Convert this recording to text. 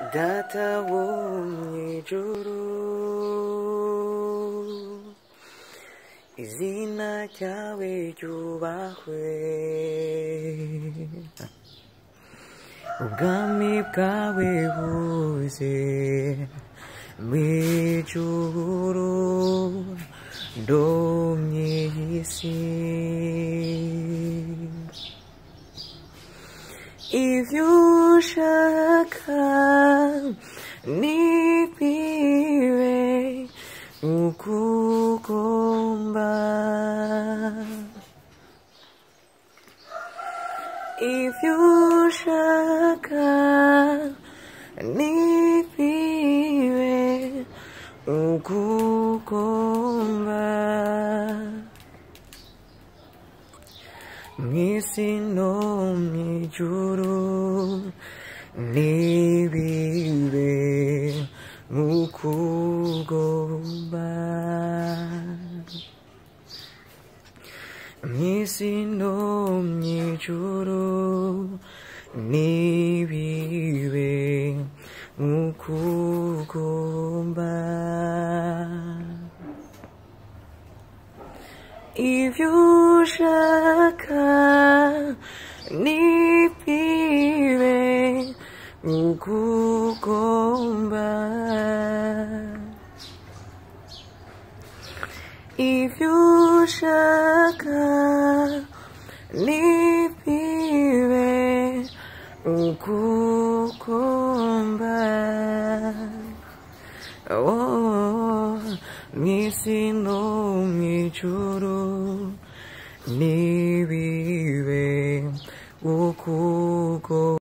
data wo mw'ijuru izina ryawe ryubahwe ubwami bwawe buze mw'ijuru no mw'isi ivyo ushaka nibibe uko ugomba ivyo ushaka nibibe uko ugomba mw'isi no mw'ijuru nibibe nk'uko ugomba mw'isi no mw'ijuru nibibe nk'uko ugomba ivyo ushaka nibibe uko ugomba ivyo ushaka nibibe uko ugomba oh, mw'isi no mw'ijuru nibibe uko ugomba